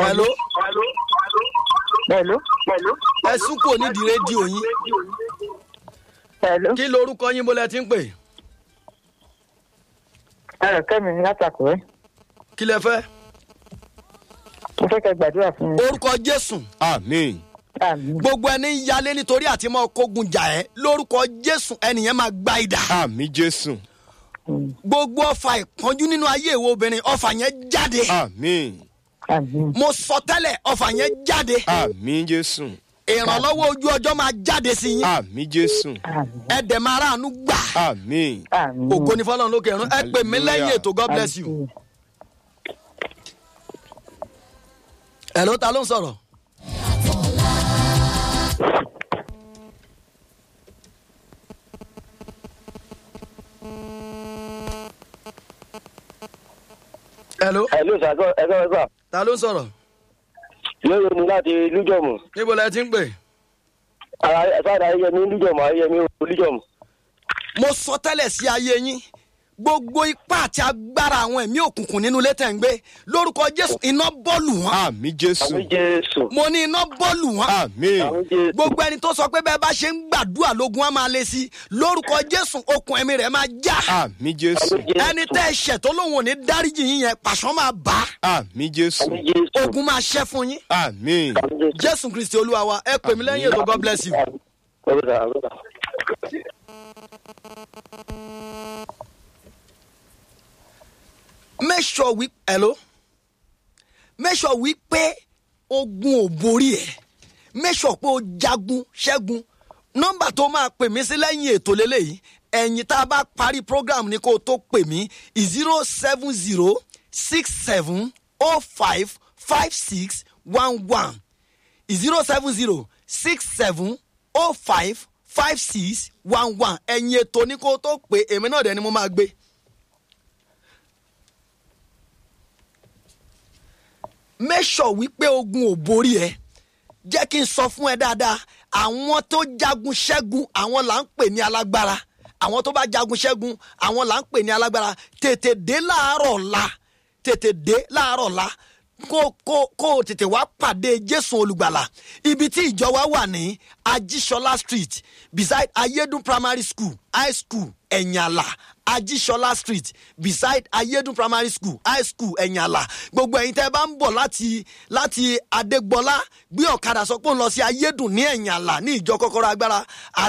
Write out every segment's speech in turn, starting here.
hello Hello. ẹ sún kò nídìí rédíò yín Hello. kí lorúkọ yín bó lẹ ti ń pè Ẹ̀rọ kẹ́mi ní látàkùrẹ́. kí lẹ fẹ́ Mo fẹ́ kẹ́ gbàdúrà fún mi. orúkọ jésù àmín Àmín. gbogbo ẹni ń yalé nítorí àti máa kógun jà ẹ́ lórúkọ jésù ẹnìyẹn máa gba ìdá àmín jésù gbogbo ọfà ìpọ́njú nínú ayé ìwọ obìnrin ọfà yẹn jáde àmín Àmín. mo sọ tẹ́lẹ̀ ọfà yẹn jáde àmín jésù ìrànlọ́wọ́ ojú ọjọ́ máa jáde sí yín àmín jésù Àmín. ẹ̀dẹ̀ máa ráàánú gbà àmín Àmín. ògo ní fọlọ́run lókè ẹ̀rún ẹ pè mí lẹ́yìn ètò god bless you. Àmín. ẹ̀ ló ta ló ń sọ̀rọ̀. hello Hello sir, ẹ̀kọ́ ẹ̀kọ́ ẹ̀kọ́. ta ló ń sọ̀rọ̀ Lóye mi láti Lújọ̀mù. níbo lẹ ti ń pè. Ara sáàdà Ayẹyẹmí Lújọ̀mù Ayẹyẹmí Lújọ̀mù. mo sọ tẹ́lẹ̀ sí ayé yín gbogbo ipá àti agbára àwọn ẹ̀mí òkùnkùn nínú ilé tẹ̀ ń gbé lórúkọ jésù iná bọ́ọ̀lù wọn àmín jésù Àmì Jésù. mo ní iná bọ́ọ̀lù wọn àmín Àmì Jésù. gbogbo ẹni tó sọ pé bẹ́ẹ̀ bá ṣe ń gbàdúrà lógun á máa lé sí i lórúkọ jésù okùn ẹ̀mí rẹ̀ máa já àmín jésù Àmì Jésù. ẹni tẹ́ ẹ ṣẹ̀ tó lóun ò ní dáríjì yín yẹn pàṣán máa bá àmín jésù Àmì Jésù. ogun máa ṣẹ́ fún yín àmín Àmì Jésù. jésù kristi olúwa wa ẹ pè mí lẹ́yìn ètò god bless you. Ọ̀rọ̀ sà, ọ̀rọ̀ sà. make sure wí hello make sure wí pé ogun ò borí ẹ make sure pé o jagun ṣẹ́gun nọ́mbà tó máa pè mí sí lẹ́yìn ètò lélẹ́yìí ẹ̀yìn tá a bá parí program ni kó o tó pè mí zero seven zero six seven oh five five six one one zero seven zero six seven oh five five six one one ẹ̀yìn ètò ni kó o tó pè èmi náà dẹ̀ ni mo máa gbé. make sure wípé ogun ò borí ẹ jẹ́ kí n sọ fún ẹ dáadáa àwọn tó jagun ṣẹ́gun àwọn là ń pè ní alágbára àwọn tó bá jagun ṣẹ́gun àwọn là ń pè ní alágbára tètè dé láàárọ̀ ọ̀la tètè dé láàárọ̀ ọ̀la kó kó kó o tètè wá pàdé jésù olùgbàlà ibi tí ìjọ wa wà ní ajíṣọlá street beside ayédùn primary school high school ẹ̀yànlá ajíṣọlá street beside ayédùn primary school high school ẹ̀yànlá gbogbo ẹ̀yin tẹ́ ẹ bá ń bọ̀ láti láti adégbọlá gbé ọ̀kadà sọ pé ó ń lọ sí ayédùn ní ẹ̀yànlá ní ìjọ kọ́kọ́rọ́ agbára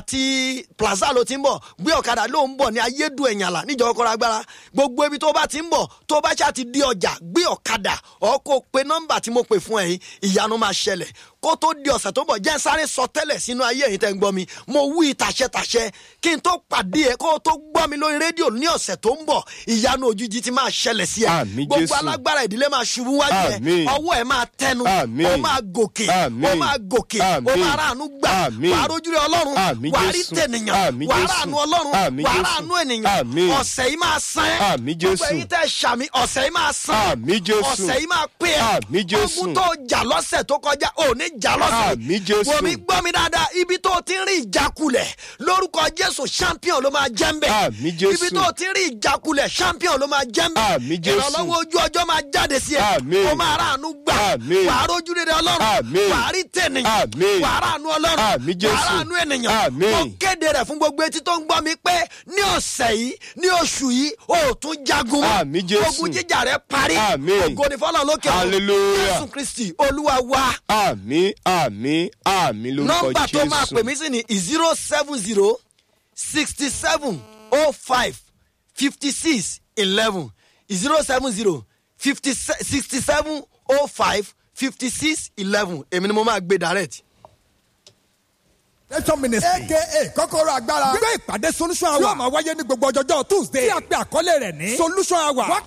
àti plaza ló ti ń bọ̀ gbé ọ̀kadà ló ń bọ̀ ní ayédùn ẹ̀yànlá ní ìjọ kọ́kọ́rọ́ agbára gbogbo ibi tó bá ti ń bọ̀ tó bá ṣáà ti di ọjà gbé ọ̀kadà ọ̀ kó pe nọ́mbà tí mo pè fún ẹ̀yin ìyanu máa ṣẹlẹ̀ kó tó di ọ̀sẹ̀ tó ń bọ̀ jẹ́ sáré sọ tẹ́lẹ̀ sínú ayé ẹ̀yin tẹ́ ń gbọ́ mi mo wí tàṣẹtàṣẹ kí n tó pàdé ẹ kó tó gbọ́ mi lórí rédíò ní ọ̀sẹ̀ tó ń bọ̀ ìyanu òjijì ti máa ṣẹlẹ̀ sí ẹ Àmín, gbogbo Jésù. alágbára ìdílé máa ṣubú wájú ẹ Àmín. ọwọ́ ẹ máa tẹnu Àmín. ó máa gòkè Àmín. ó máa gòkè ó Àmín. máa ráàánú gbà Àmín. wàá rójúre ọlọ́run Àmín, wàá rí Jésù. tènìyàn Àmín, wàá Jésù. ráàánú ọlọ́run Àmín, wàá Jésù. ráàánú ènìyàn Àmín. ọ̀sẹ̀ yìí máa san ẹ́ Àmín, gbogbo Jésù. ẹ̀yin tẹ́ ṣàmì ọ̀sẹ̀ yìí máa san ẹ́ Àmín, Jésù. ọ̀sẹ̀ yìí máa pé ẹ́ Àmín, Jésù. ogun tó jà lọ́sẹ̀ tó kọjá ò ní jà lọ́sẹ̀ Àmín, Jésù. wò mí gbọ́ mi dáadáa ibi tó ti ń rí ìjákulẹ̀ lórúkọ jésù champion ló máa jẹ́ ń bẹ̀ Àmín, Jésù. ibi tó ti ń rí ìjákulẹ̀ champion ló máa jẹ́ ń bẹ̀ Àmín, Jésù. ìrànlọ́wọ́ ojú ọjọ́ máa jáde sí ẹ Àmín. ó máa ráàánú gbà Àmín. wàá rójú rere ọlọ́run Àmín. wàá rí tènìyàn Àmín. wàá ráàánú ọlọ́run Àmín, Jésù. wàá ráàánú ènìyàn Àmín. mo kéde rẹ̀ fún gbogbo etí tó ń gbọ́ mi pé ní ọ̀sẹ̀ yìí ní oṣù yìí o tún jagun mọ́. Àmín, Jésù. ogun jíjà rẹ̀ parí Àmín. ògo ni fọlọ́ lókè ọ̀run. Hallelujah. jésù kristi olúwa wa àmín àmín àmín lórúkọ nọmba tó máa jésù pè mí sí ni zero seven zero sixty seven oh five fifty six eleven zero seven zero fifty sixty seven oh five fifty six eleven èmi ni mo máa gbé direct. Nation Ministry. aka kọ́kọ́rọ́ agbára. gbé ìpàdé solution hour. yóò máa wáyé ní gbogbo ọjọ́jọ́ Tuesday. tí a pe àkọlé rẹ̀ ní. solution hour.